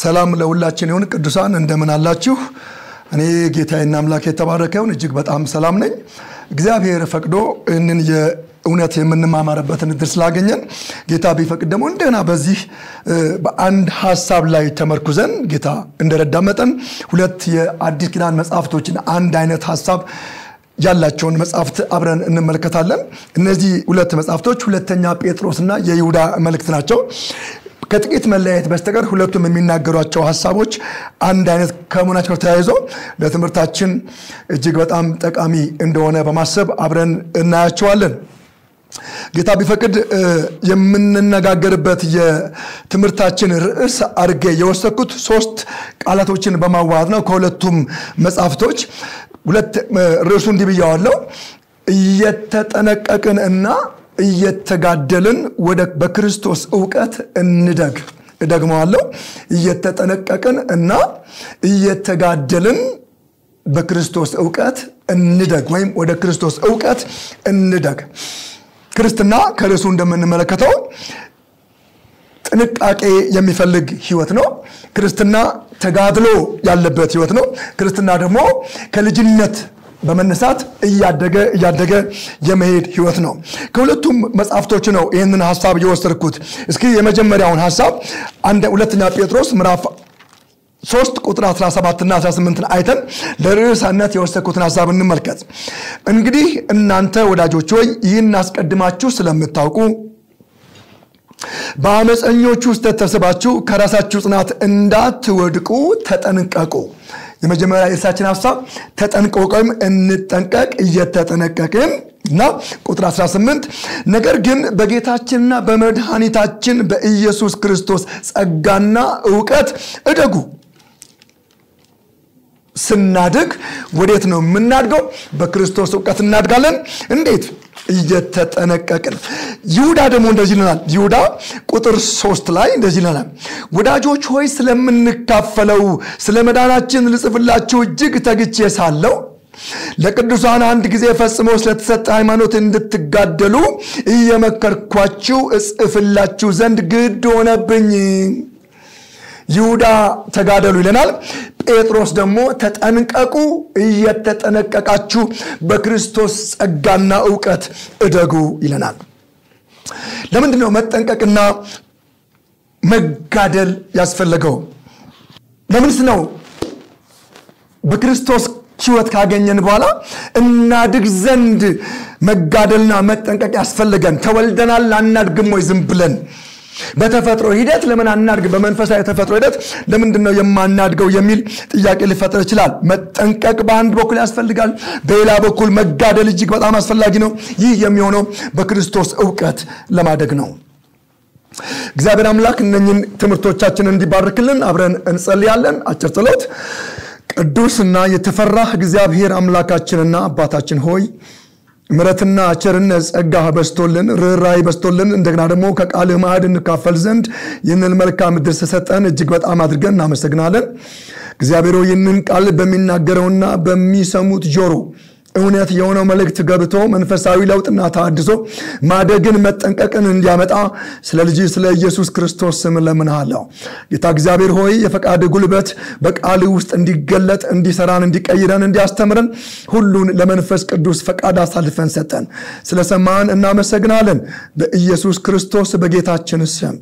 ሰላም ለሁላችን ይሁን። ቅዱሳን እንደምን አላችሁ? እኔ ጌታዬና አምላክ የተባረከ ይሁን እጅግ በጣም ሰላም ነኝ። እግዚአብሔር ፈቅዶ ይህንን የእውነት የምንማማርበትን እድል ስላገኘን ጌታ ቢፈቅድ ደግሞ እንደገና በዚህ በአንድ ሀሳብ ላይ ተመርኩዘን ጌታ እንደረዳ መጠን ሁለት የአዲስ ኪዳን መጽሐፍቶችን አንድ አይነት ሀሳብ ያላቸውን መጽሐፍት አብረን እንመለከታለን። እነዚህ ሁለት መጽሐፍቶች ሁለተኛ ጴጥሮስና የይሁዳ መልእክት ናቸው። ከጥቂት መለያየት በስተቀር ሁለቱም የሚናገሯቸው ሀሳቦች አንድ አይነት ከመሆናቸው ተያይዞ ለትምህርታችን እጅግ በጣም ጠቃሚ እንደሆነ በማሰብ አብረን እናያቸዋለን። ጌታ ቢፈቅድ የምንነጋገርበት የትምህርታችን ርዕስ አድርጌ የወሰድኩት ሶስት ቃላቶችን በማዋሃድ ነው። ከሁለቱም መጽሐፍቶች ሁለት ርዕሱ እንዲህ ብያዋለው፣ እየተጠነቀቅን እና እየተጋደልን ወደ በክርስቶስ እውቀት እንደግ። እደግመዋለሁ። እየተጠነቀቅን እና እየተጋደልን በክርስቶስ እውቀት እንደግ ወይም ወደ ክርስቶስ እውቀት እንደግ። ክርስትና ከርዕሱ እንደምንመለከተው ጥንቃቄ የሚፈልግ ህይወት ነው። ክርስትና ተጋድሎ ያለበት ህይወት ነው። ክርስትና ደግሞ ከልጅነት በመነሳት እያደገ እያደገ የመሄድ ህይወት ነው። ከሁለቱም መጽሐፍቶች ነው ይህንን ሀሳብ የወሰድኩት። እስኪ የመጀመሪያውን ሀሳብ ሁለተኛ ጴጥሮስ ምዕራፍ 3 ቁጥር 17 እና 18 አይተን ለርዕሳነት የወሰድኩትን ሀሳብ እንመልከት። እንግዲህ እናንተ ወዳጆች ሆይ ይህን አስቀድማችሁ ስለምታውቁ በአመፀኞች ውስጥ ተሰባችሁ ከራሳችሁ ጽናት እንዳትወድቁ ተጠንቀቁ። የመጀመሪያ የእርሳችን ሀሳብ ተጠንቀቅ ወይም እንጠንቀቅ፣ እየተጠነቀቅን እና ቁጥር 18 ነገር ግን በጌታችንና በመድኃኒታችን በኢየሱስ ክርስቶስ ጸጋና እውቀት እደጉ። ስናድግ ወዴት ነው የምናድገው? በክርስቶስ እውቀት እናድጋለን። እንዴት? እየተጠነቀቅን። ይሁዳ ደግሞ እንደዚህ ይለናል። ይሁዳ ቁጥር ሶስት ላይ እንደዚህ ይለናል፣ ወዳጆች ሆይ ስለምንካፈለው ስለ መዳናችን ልጽፍላችሁ እጅግ ተግቼ ሳለው ለቅዱሳን አንድ ጊዜ ፈጽሞ ስለተሰጠ ሃይማኖት እንድትጋደሉ እየመከርኳችሁ እጽፍላችሁ ዘንድ ግድ ሆነብኝ። ይሁዳ ተጋደሉ ይለናል። ጴጥሮስ ደግሞ ተጠንቀቁ፣ እየተጠነቀቃችሁ በክርስቶስ ጸጋና እውቀት እደጉ ይለናል። ለምንድን ነው መጠንቀቅና መጋደል ያስፈለገው? ለምንስ ነው በክርስቶስ ሕይወት ካገኘን በኋላ እናድግ ዘንድ መጋደልና መጠንቀቅ ያስፈልገን? ተወልደናል አናድግም ወይ ዝም ብለን? በተፈጥሮ ሂደት ለምን አናድግ? በመንፈሳዊ የተፈጥሮ ሂደት ለምንድን ነው የማናድገው የሚል ጥያቄ ሊፈጠር ይችላል። መጠንቀቅ በአንድ በኩል ያስፈልጋል፣ በሌላ በኩል መጋደል እጅግ በጣም አስፈላጊ ነው። ይህ የሚሆነው በክርስቶስ እውቀት ለማደግ ነው። እግዚአብሔር አምላክ እነኝን ትምህርቶቻችንን እንዲባርክልን አብረን እንጸልያለን። አጭር ጸሎት። ቅዱስና የተፈራህ እግዚአብሔር አምላካችንና አባታችን ሆይ ምረትና ቸርነት ጸጋ በስቶልን ርኅራኄ በስቶልን እንደገና ደግሞ ከቃልህ ማዕድ እንካፈል ዘንድ ይህንን መልካም ዕድል ስለሰጠን እጅግ በጣም አድርገን እናመሰግናለን። እግዚአብሔር ይህንን ቃል በሚናገረውና በሚሰሙት ጆሮ እውነት የሆነው መልእክት ገብቶ መንፈሳዊ ለውጥና ተሃድሶ ማደግን መጠንቀቅን እንዲያመጣ ስለ ልጅ ስለ ኢየሱስ ክርስቶስ ስም ለምንሃለሁ። ጌታ እግዚአብሔር ሆይ የፈቃድ ጉልበት በቃል ውስጥ እንዲገለጥ እንዲሰራን፣ እንዲቀይረን፣ እንዲያስተምረን ሁሉን ለመንፈስ ቅዱስ ፈቃድ አሳልፈን ሰጠን። ስለሰማን እናመሰግናለን። በኢየሱስ ክርስቶስ በጌታችን ስም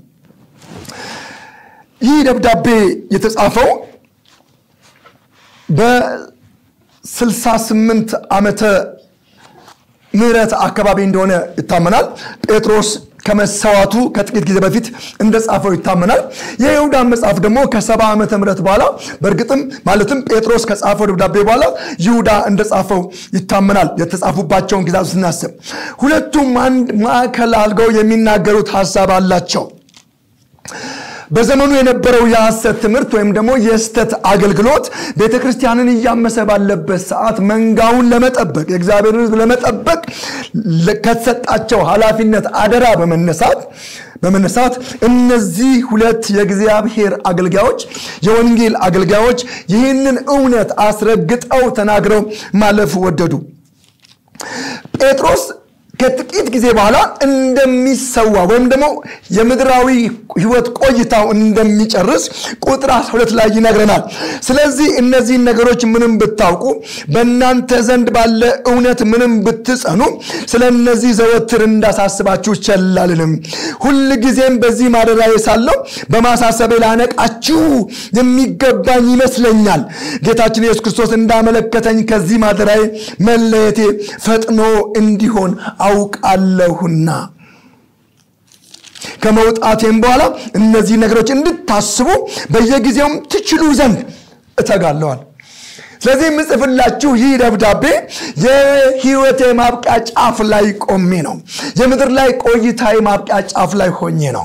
ይህ ደብዳቤ የተጻፈው በ 68 ዓመተ ምህረት አካባቢ እንደሆነ ይታመናል። ጴጥሮስ ከመሰዋቱ ከጥቂት ጊዜ በፊት እንደጻፈው ይታመናል። የይሁዳን መጽሐፍ ደግሞ ከሰባ ዓመተ ምህረት በኋላ በእርግጥም ማለትም ጴጥሮስ ከጻፈው ደብዳቤ በኋላ ይሁዳ እንደጻፈው ይታመናል። የተጻፉባቸውን ጊዜያት ስናስብ ሁለቱም አንድ ማዕከል አድርገው የሚናገሩት ሀሳብ አላቸው። በዘመኑ የነበረው የሐሰት ትምህርት ወይም ደግሞ የስተት አገልግሎት ቤተ ክርስቲያንን እያመሰ ባለበት ሰዓት መንጋውን ለመጠበቅ የእግዚአብሔር ሕዝብ ለመጠበቅ ከተሰጣቸው ኃላፊነት አደራ በመነሳት በመነሳት እነዚህ ሁለት የእግዚአብሔር አገልጋዮች የወንጌል አገልጋዮች ይህንን እውነት አስረግጠው ተናግረው ማለፍ ወደዱ። ጴጥሮስ ከጥቂት ጊዜ በኋላ እንደሚሰዋ ወይም ደግሞ የምድራዊ ህይወት ቆይታው እንደሚጨርስ ቁጥር 12 ላይ ይነግረናል። ስለዚህ እነዚህን ነገሮች ምንም ብታውቁ በእናንተ ዘንድ ባለ እውነት ምንም ብትጸኑ ስለ እነዚህ ዘወትር እንዳሳስባችሁ ቸል አልልም። ሁል ጊዜም በዚህ ማደሪያዬ ሳለሁ በማሳሰቤ ላነቃችሁ የሚገባኝ ይመስለኛል። ጌታችን ኢየሱስ ክርስቶስ እንዳመለከተኝ ከዚህ ማደሪያዬ መለየቴ ፈጥኖ እንዲሆን አውቃለሁና ከመውጣቴም በኋላ እነዚህ ነገሮች እንድታስቡ በየጊዜውም ትችሉ ዘንድ እተጋለዋል። ስለዚህ የምጽፍላችሁ ይህ ደብዳቤ የህይወቴ ማብቂያ ጫፍ ላይ ቆሜ ነው። የምድር ላይ ቆይታዊ ማብቂያ ጫፍ ላይ ሆኜ ነው።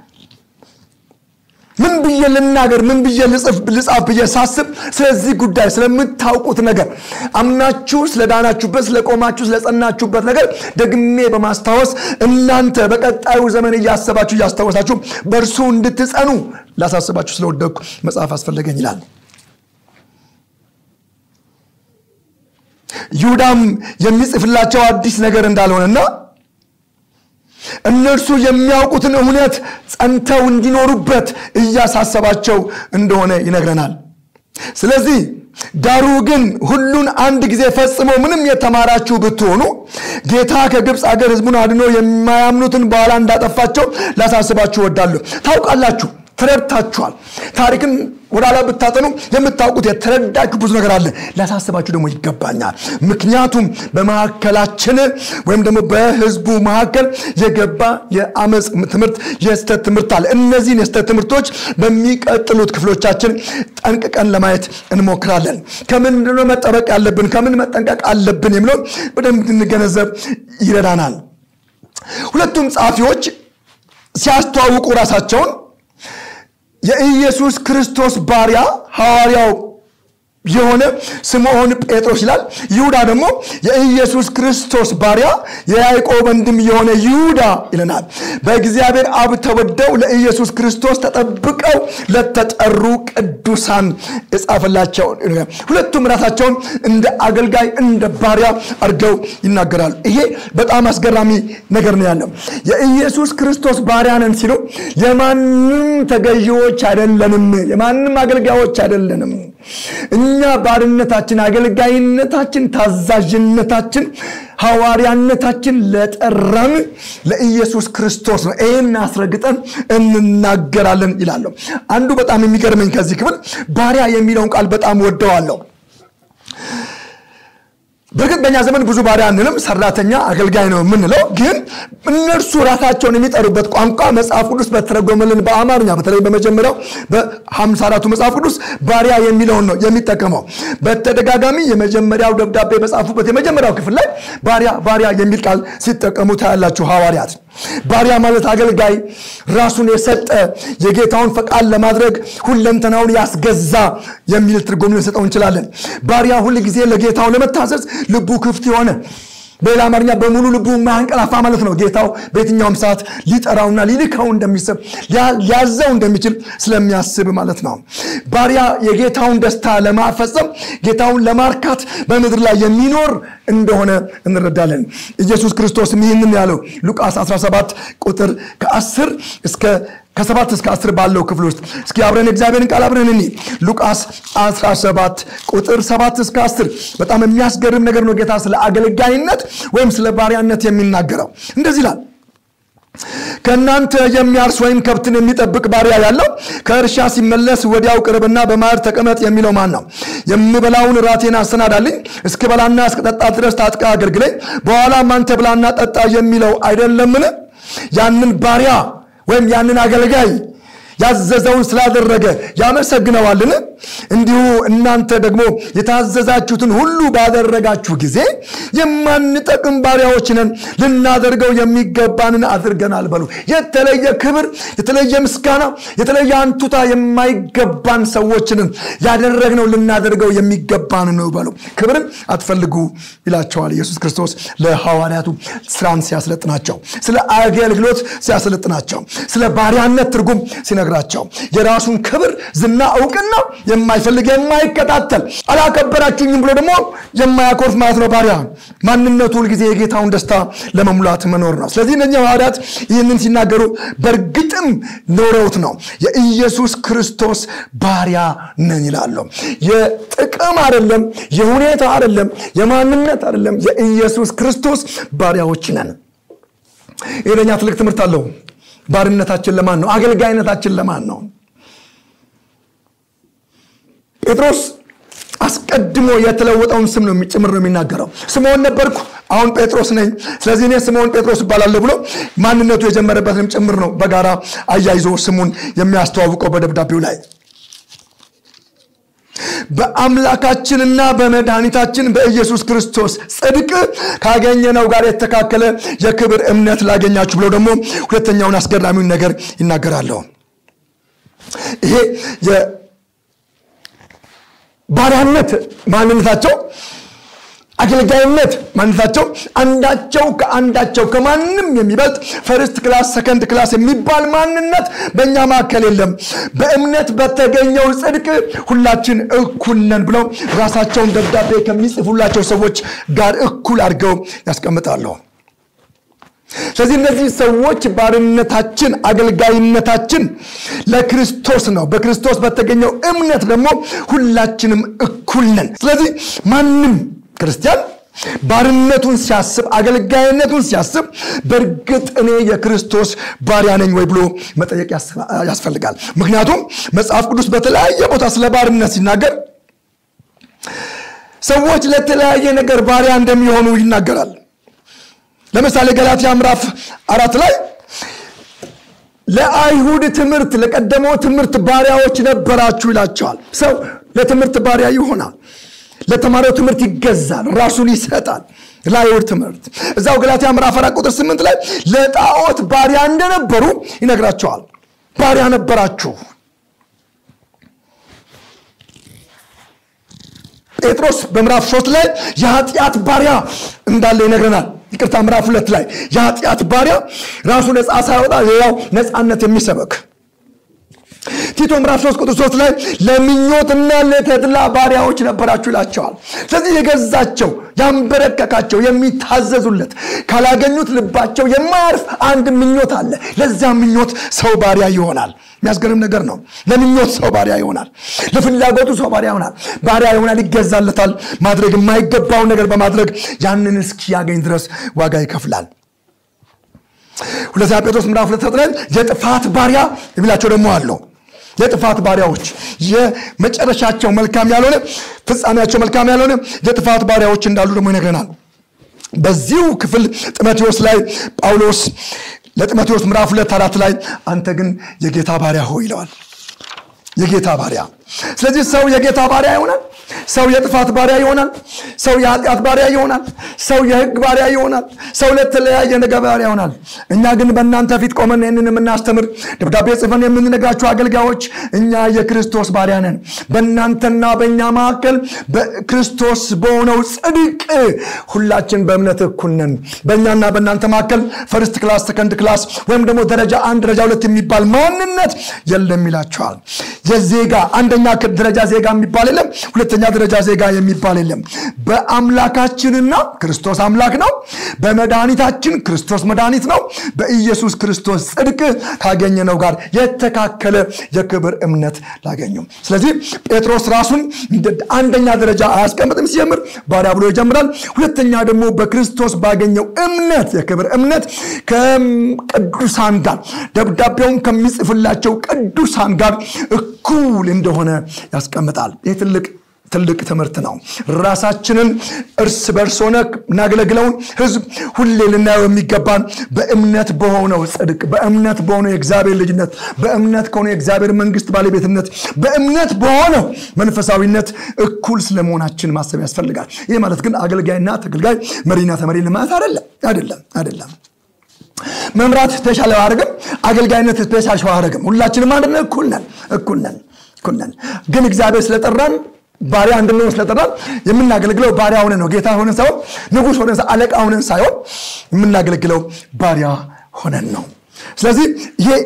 ምን ብዬ ልናገር፣ ምን ብዬ ልጻፍ ብዬ ሳስብ ስለዚህ ጉዳይ ስለምታውቁት ነገር አምናችሁ ስለዳናችሁበት፣ ስለቆማችሁ፣ ስለጸናችሁበት ነገር ደግሜ በማስታወስ እናንተ በቀጣዩ ዘመን እያሰባችሁ እያስታወሳችሁ በእርሱ እንድትጸኑ ላሳስባችሁ ስለወደድኩ መጽሐፍ አስፈለገኝ ይላል። ይሁዳም የሚጽፍላቸው አዲስ ነገር እንዳልሆነና እነርሱ የሚያውቁትን እውነት ጸንተው እንዲኖሩበት እያሳሰባቸው እንደሆነ ይነግረናል። ስለዚህ ዳሩ ግን ሁሉን አንድ ጊዜ ፈጽሞ ምንም የተማራችሁ ብትሆኑ ጌታ ከግብፅ አገር ሕዝቡን አድኖ የማያምኑትን በኋላ እንዳጠፋቸው ላሳስባችሁ እወዳለሁ። ታውቃላችሁ፣ ተረድታችኋል። ታሪክን ወደኋላ ብታጠኑ የምታውቁት የተረዳችሁ ብዙ ነገር አለ። ላሳስባችሁ ደግሞ ይገባኛል። ምክንያቱም በመካከላችን ወይም ደግሞ በህዝቡ መካከል የገባ የአመፅ ትምህርት፣ የስተት ትምህርት አለ። እነዚህን የስተት ትምህርቶች በሚቀጥሉት ክፍሎቻችን ጠንቅቀን ለማየት እንሞክራለን። ከምንድነው መጠበቅ ያለብን፣ ከምን መጠንቀቅ አለብን የሚለውን በደንብ እንድንገነዘብ ይረዳናል። ሁለቱም ጸሐፊዎች ሲያስተዋውቁ ራሳቸውን የኢየሱስ ክርስቶስ ባሪያ ሐዋርያው የሆነ ስምዖን ጴጥሮስ ይላል። ይሁዳ ደግሞ የኢየሱስ ክርስቶስ ባሪያ የያዕቆብ ወንድም የሆነ ይሁዳ ይለናል። በእግዚአብሔር አብ ተወደው ለኢየሱስ ክርስቶስ ተጠብቀው ለተጠሩ ቅዱሳን የጻፈላቸው ሁለቱም ራሳቸውን እንደ አገልጋይ እንደ ባሪያ አድርገው ይናገራሉ። ይሄ በጣም አስገራሚ ነገር ነው ያለው። የኢየሱስ ክርስቶስ ባሪያ ነን ሲሉ የማንም ተገዢዎች አይደለንም፣ የማንም አገልጋዮች አይደለንም። እኛ ባርነታችን፣ አገልጋይነታችን፣ ታዛዥነታችን፣ ሐዋርያነታችን ለጠራን ለኢየሱስ ክርስቶስ ነው። ይህን አስረግጠን እንናገራለን ይላለሁ። አንዱ በጣም የሚገርመኝ ከዚህ ክፍል ባሪያ የሚለውን ቃል በጣም ወደዋለሁ። በእርግጥ በእኛ ዘመን ብዙ ባሪያ አንልም፣ ሰራተኛ አገልጋይ ነው የምንለው። ግን እነርሱ ራሳቸውን የሚጠሩበት ቋንቋ መጽሐፍ ቅዱስ በተረጎመልን በአማርኛ በተለይ በመጀመሪያው በሀምሳ አራቱ መጽሐፍ ቅዱስ ባሪያ የሚለውን ነው የሚጠቀመው። በተደጋጋሚ የመጀመሪያው ደብዳቤ በጻፉበት የመጀመሪያው ክፍል ላይ ባሪያ ባሪያ የሚል ቃል ሲጠቀሙ ታያላችሁ ሐዋርያት። ባሪያ ማለት አገልጋይ፣ ራሱን የሰጠ የጌታውን ፈቃድ ለማድረግ ሁለንተናውን ያስገዛ የሚል ትርጉም ልንሰጠው እንችላለን። ባሪያ ሁል ጊዜ ለጌታው ለመታዘዝ ልቡ ክፍት የሆነ በሌላ አማርኛ በሙሉ ልቡ የማያንቀላፋ ማለት ነው። ጌታው በየትኛውም ሰዓት ሊጠራውና ሊልከው እንደሚስብ ሊያዘው እንደሚችል ስለሚያስብ ማለት ነው። ባሪያ የጌታውን ደስታ ለማፈጸም ጌታውን ለማርካት በምድር ላይ የሚኖር እንደሆነ እንረዳለን። ኢየሱስ ክርስቶስም ይህንን ያለው ሉቃስ 17 ቁጥር ከ10 እስከ ከሰባት እስከ አስር ባለው ክፍል ውስጥ እስኪ አብረን እግዚአብሔርን ቃል አብረን እኒ ሉቃስ 17 ቁጥር 7 እስከ 10 በጣም የሚያስገርም ነገር ነው። ጌታ ስለ አገልጋይነት ወይም ስለ ባሪያነት የሚናገረው እንደዚህ ይላል። ከእናንተ የሚያርስ ወይም ከብትን የሚጠብቅ ባሪያ ያለው ከእርሻ ሲመለስ ወዲያው ቅርብና በማዕድ ተቀመጥ የሚለው ማን ነው? የምበላውን ራቴን አሰናዳልኝ እስክበላና እስክጠጣ ድረስ ታጥቃ አገልግለኝ፣ በኋላም አንተ ብላና ጠጣ የሚለው አይደለምን? ያንን ባሪያ ወይም ያንን አገልጋይ ያዘዘውን ስላደረገ ያመሰግነዋልን? እንዲሁ እናንተ ደግሞ የታዘዛችሁትን ሁሉ ባደረጋችሁ ጊዜ የማንጠቅም ባሪያዎች ነን፣ ልናደርገው የሚገባንን አድርገናል በሉ። የተለየ ክብር፣ የተለየ ምስጋና፣ የተለየ አንቱታ የማይገባን ሰዎችንን ያደረግነው ልናደርገው የሚገባን ነው በሉ። ክብርን አትፈልጉ ይላቸዋል ኢየሱስ ክርስቶስ ለሐዋርያቱ ስራን ሲያስለጥናቸው፣ ስለ አገልግሎት ሲያስለጥናቸው፣ ስለ ባሪያነት ትርጉም ሲነግራ የሚነግራቸው የራሱን ክብር ዝና እውቅና የማይፈልግ የማይከታተል አላከበራችሁኝም ብሎ ደግሞ የማያኮርፍ ማለት ነው ባሪያ ማንነቱ ሁልጊዜ የጌታውን ደስታ ለመሙላት መኖር ነው ስለዚህ እነኛ ሐዋርያት ይህንን ሲናገሩ በእርግጥም ኖረውት ነው የኢየሱስ ክርስቶስ ባሪያ ነን ይላሉ የጥቅም አይደለም የሁኔታ አይደለም የማንነት አይደለም የኢየሱስ ክርስቶስ ባሪያዎች ነን ይህ ለእኛ ትልቅ ትምህርት አለው ባርነታችን ለማን ነው አገልጋይነታችን ለማን ነው ጴጥሮስ አስቀድሞ የተለወጠውን ስም ነው ጭምር ነው የሚናገረው ስምዖን ነበርኩ አሁን ጴጥሮስ ነኝ ስለዚህ እኔ ስምዖን ጴጥሮስ እባላለሁ ብሎ ማንነቱ የጀመረበትንም ጭምር ነው በጋራ አያይዞ ስሙን የሚያስተዋውቀው በደብዳቤው ላይ በአምላካችንና በመድኃኒታችን በኢየሱስ ክርስቶስ ጽድቅ ካገኘነው ጋር የተካከለ የክብር እምነት ላገኛችሁ ብለው ደግሞ ሁለተኛውን አስገራሚውን ነገር ይናገራለሁ ይሄ የባሪያነት ማንነታቸው አገልጋይነት ማንነታቸው አንዳቸው ከአንዳቸው ከማንም የሚበልጥ ፈርስት ክላስ ሰከንድ ክላስ የሚባል ማንነት በእኛ መካከል የለም በእምነት በተገኘው ጽድቅ ሁላችን እኩል ነን ብለው ራሳቸውን ደብዳቤ ከሚጽፉላቸው ሰዎች ጋር እኩል አድርገው ያስቀምጣሉ ስለዚህ እነዚህ ሰዎች ባርነታችን አገልጋይነታችን ለክርስቶስ ነው በክርስቶስ በተገኘው እምነት ደግሞ ሁላችንም እኩል ነን ስለዚህ ማንም ክርስቲያን ባርነቱን ሲያስብ አገልጋይነቱን ሲያስብ በእርግጥ እኔ የክርስቶስ ባሪያ ነኝ ወይ ብሎ መጠየቅ ያስፈልጋል ምክንያቱም መጽሐፍ ቅዱስ በተለያየ ቦታ ስለ ባርነት ሲናገር ሰዎች ለተለያየ ነገር ባሪያ እንደሚሆኑ ይናገራል ለምሳሌ ገላትያ ምዕራፍ አራት ላይ ለአይሁድ ትምህርት ለቀደመው ትምህርት ባሪያዎች ነበራችሁ ይላቸዋል ሰው ለትምህርት ባሪያ ይሆናል ለተማሪው ትምህርት ይገዛል ራሱን ይሰጣል ለአይሁድ ትምህርት እዛው ገላትያ ምዕራፍ አራት ቁጥር ስምንት ላይ ለጣዖት ባሪያ እንደነበሩ ይነግራቸዋል ባሪያ ነበራችሁ ጴጥሮስ በምዕራፍ ሶስት ላይ የኃጢአት ባሪያ እንዳለ ይነግረናል ይቅርታ ምዕራፍ ሁለት ላይ የኃጢአት ባሪያ ራሱ ነፃ ሳይወጣ ሌላው ነፃነት የሚሰበክ ቲቶ ምዕራፍ 3 ቁጥር 3 ላይ ለምኞትና ለተድላ ባሪያዎች ነበራችሁ ይላቸዋል ስለዚህ የገዛቸው ያንበረከካቸው የሚታዘዙለት ካላገኙት ልባቸው የማያርፍ አንድ ምኞት አለ ለዚያ ምኞት ሰው ባሪያ ይሆናል የሚያስገርም ነገር ነው ለምኞት ሰው ባሪያ ይሆናል ለፍላጎቱ ሰው ባሪያ ይሆናል ባሪያ ይሆናል ይገዛለታል ማድረግ የማይገባውን ነገር በማድረግ ያንን እስኪያገኝ ድረስ ዋጋ ይከፍላል ሁለተኛ ጴጥሮስ ምዕራፍ ሁለት ላይ የጥፋት ባሪያ የሚላቸው ደግሞ አለው የጥፋት ባሪያዎች የመጨረሻቸው መልካም ያልሆነ ፍጻሜያቸው መልካም ያልሆነ የጥፋት ባሪያዎች እንዳሉ ደግሞ ይነግረናል በዚሁ ክፍል ጢሞቴዎስ ላይ ጳውሎስ ለጢሞቴዎስ ምዕራፍ ሁለት አራት ላይ አንተ ግን የጌታ ባሪያ ሆ ይለዋል የጌታ ባሪያ ስለዚህ ሰው የጌታ ባሪያ ይሆናል ሰው የጥፋት ባሪያ ይሆናል ሰው የኃጢአት ባሪያ ይሆናል ሰው የህግ ባሪያ ይሆናል ሰው ለተለያየ ነገር ባሪያ ይሆናል እኛ ግን በእናንተ ፊት ቆመን ይህንን የምናስተምር ደብዳቤ ጽፈን የምንነግራችሁ አገልጋዮች እኛ የክርስቶስ ባሪያ ነን በእናንተና በእኛ መካከል በክርስቶስ በሆነው ጽድቅ ሁላችን በእምነት እኩል ነን በእኛና በእናንተ መካከል ፈርስት ክላስ ሰከንድ ክላስ ወይም ደግሞ ደረጃ አንድ ደረጃ ሁለት የሚባል ማንነት የለም ይላቸዋል የዜጋ አንደኛ ደረጃ ዜጋ የሚባል የለም ሁለተኛ ደረጃ ዜጋ የሚባል የለም በአምላካችንና ክርስቶስ አምላክ ነው በመድኃኒታችን ክርስቶስ መድኃኒት ነው በኢየሱስ ክርስቶስ ጽድቅ ካገኘነው ጋር የተካከለ የክብር እምነት ላገኙ ስለዚህ ጴጥሮስ ራሱን አንደኛ ደረጃ አያስቀምጥም ሲጀምር ባሪያ ብሎ ይጀምራል ሁለተኛ ደግሞ በክርስቶስ ባገኘው እምነት የክብር እምነት ከቅዱሳን ጋር ደብዳቤውን ከሚጽፍላቸው ቅዱሳን ጋር እኩል እንደሆነ ያስቀምጣል ይህ ትልቅ ትልቅ ትምህርት ነው ራሳችንን እርስ በርስ ሆነ እናገለግለውን ህዝብ ሁሌ ልናየው የሚገባን በእምነት በሆነው ጽድቅ በእምነት በሆነው የእግዚአብሔር ልጅነት በእምነት ከሆነ የእግዚአብሔር መንግስት ባለቤትነት በእምነት በሆነው መንፈሳዊነት እኩል ስለመሆናችን ማሰብ ያስፈልጋል ይህ ማለት ግን አገልጋይና ተገልጋይ መሪና ተመሪ ማለት አይደለም አይደለም አይደለም መምራት ስፔሻል አያደርግም አገልጋይነት ስፔሻል አያደርግም ሁላችንም አንድ እኩል ነን እኩል ነን እኩል ነን ግን እግዚአብሔር ስለጠራን ባሪያ እንድንሆን ስለጠራን የምናገለግለው ባሪያ ሆነን ነው ጌታ ሆነን ሳይሆን ንጉስ ሆነን አለቃ ሆነን ሳይሆን የምናገለግለው ባሪያ ሆነን ነው ስለዚህ ይሄ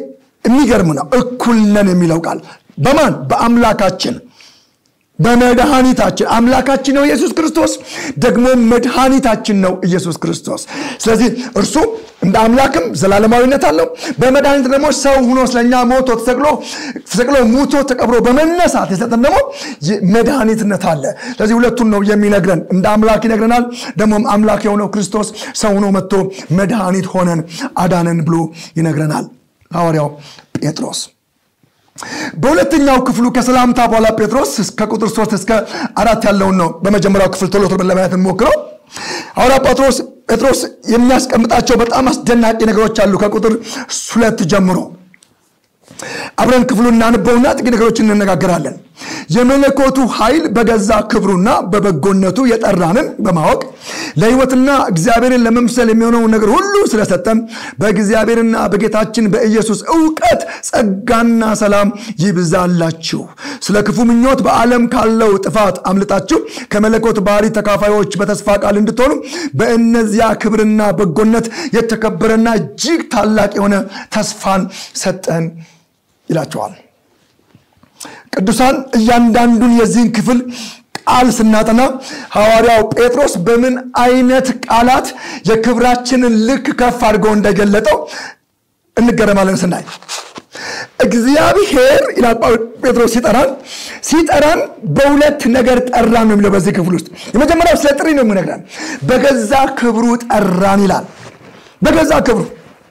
የሚገርም ነው። እኩል ነን የሚለው ቃል በማን በአምላካችን በመድኃኒታችን አምላካችን ነው ኢየሱስ ክርስቶስ፣ ደግሞ መድኃኒታችን ነው ኢየሱስ ክርስቶስ። ስለዚህ እርሱ እንደ አምላክም ዘላለማዊነት አለው። በመድኃኒት ደግሞ ሰው ሁኖ ስለኛ ሞቶ ተሰቅሎ ተሰቅሎ ሙቶ ተቀብሮ በመነሳት የሰጠን ደግሞ መድኃኒትነት አለ። ስለዚህ ሁለቱን ነው የሚነግረን። እንደ አምላክ ይነግረናል። ደግሞም አምላክ የሆነው ክርስቶስ ሰው ሁኖ መጥቶ መድኃኒት ሆነን አዳነን ብሎ ይነግረናል ሐዋርያው ጴጥሮስ። በሁለተኛው ክፍሉ ከሰላምታ በኋላ ጴጥሮስ ከቁጥር ሶስት እስከ አራት ያለውን ነው በመጀመሪያው ክፍል ቶሎ ቶሎ ለማየት እንሞክረው። ሐዋርያ ጴጥሮስ ጴጥሮስ የሚያስቀምጣቸው በጣም አስደናቂ ነገሮች አሉ። ከቁጥር ሁለት ጀምሮ አብረን ክፍሉ እናንበውና ጥቂት ነገሮችን እንነጋገራለን። የመለኮቱ ኃይል በገዛ ክብሩና በበጎነቱ የጠራንን በማወቅ ለሕይወትና እግዚአብሔርን ለመምሰል የሚሆነውን ነገር ሁሉ ስለሰጠን በእግዚአብሔርና በጌታችን በኢየሱስ እውቀት ጸጋና ሰላም ይብዛላችሁ። ስለ ክፉ ምኞት በዓለም ካለው ጥፋት አምልጣችሁ ከመለኮት ባህሪ ተካፋዮች በተስፋ ቃል እንድትሆኑ በእነዚያ ክብርና በጎነት የተከበረና እጅግ ታላቅ የሆነ ተስፋን ሰጠን ይላቸዋል። ቅዱሳን እያንዳንዱን የዚህን ክፍል ቃል ስናጠና ሐዋርያው ጴጥሮስ በምን አይነት ቃላት የክብራችንን ልክ ከፍ አድርጎ እንደገለጠው እንገረማለን ስናይ እግዚአብሔር ይላል ጴጥሮስ ሲጠራን ሲጠራን በሁለት ነገር ጠራን ነው የሚለው በዚህ ክፍል ውስጥ የመጀመሪያው ስለ ጥሪ ነው የሚነግረን በገዛ ክብሩ ጠራን ይላል በገዛ ክብሩ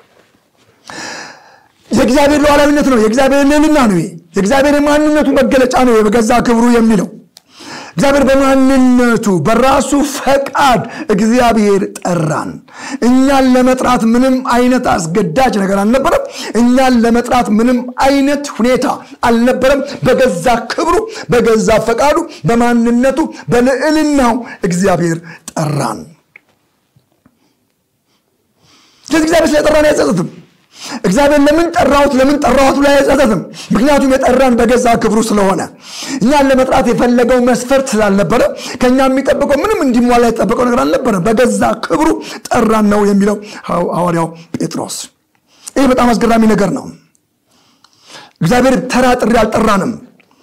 የእግዚአብሔር ሉዓላዊነት ነው የእግዚአብሔር ልዕልና ነው የእግዚአብሔር ማንነቱ መገለጫ ነው በገዛ ክብሩ የሚለው እግዚአብሔር በማንነቱ በራሱ ፈቃድ እግዚአብሔር ጠራን። እኛን ለመጥራት ምንም አይነት አስገዳጅ ነገር አልነበረም። እኛን ለመጥራት ምንም አይነት ሁኔታ አልነበረም። በገዛ ክብሩ፣ በገዛ ፈቃዱ፣ በማንነቱ፣ በልዕልናው እግዚአብሔር ጠራን። ስለዚህ እግዚአብሔር ስለጠራን አይጸጸትም። እግዚአብሔር ለምን ጠራሁት ለምን ጠራሁት ብሎ አይጸጸትም። ምክንያቱም የጠራን በገዛ ክብሩ ስለሆነ እኛን ለመጥራት የፈለገው መስፈርት ስላልነበረ ከኛ የሚጠብቀው ምንም እንዲሟላ የጠበቀው ነገር አልነበረም። በገዛ ክብሩ ጠራን ነው የሚለው ሐዋርያው ጴጥሮስ። ይህ በጣም አስገራሚ ነገር ነው። እግዚአብሔር ተራ ጥሪ አልጠራንም።